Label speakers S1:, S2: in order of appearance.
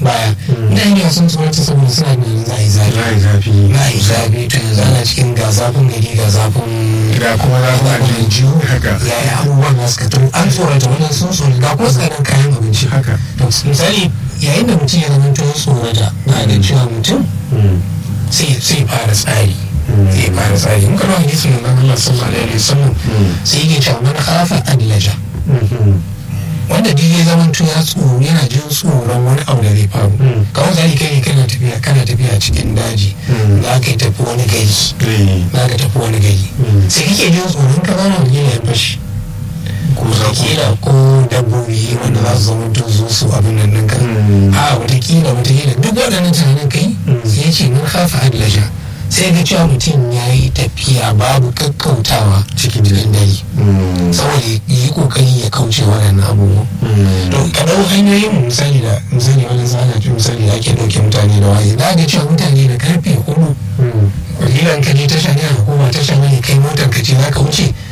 S1: baya mutane da sun tsorata saboda suna ganin za a yi zafi
S2: za a yi zafi
S1: za a yi zafi to yanzu ana cikin ga zafin gari ga zafin
S2: ga kuma za ku
S1: zafin jiyo
S2: haka
S1: yaya abubuwan da suka tun an tsorata wannan sun tsorata ga kuma tsadan kayan abinci
S2: haka
S1: to misali yayin da mutum ya zama tun tsorata na da cewa mutum sai sai fara tsari sai fara tsari in kana hadisi mun Allah sallallahu alaihi wasallam sai yake cewa man khafa adlaja wanda duk ya zama tun ya tsoro yana jin tsoron wani abu da zai faru kawai zai kai kana tafiya kana tafiya cikin daji za ka yi tafi wani gari za ka tafi wani gari sai kake jin tsoron ka zana wani ya fashi ko kila ko dabbobi wanda za su zama tun zo su abin nan ɗinka a watakila watakila duk waɗannan tunanin kai sai ce mun hafa adlaja sai ga cewa mutum ya yi tafiya babu kakkautawa cikin dare saboda yi kokari ya kauce waɗannan abubuwa to ka ɗau hanyoyin misali da misali wani zana fi misali da ake ɗauke mutane da waye za ga cewa mutane da karfe hudu wakilan ka je tasha ne a hukuma tasha ne kai motar ka ce za ka wuce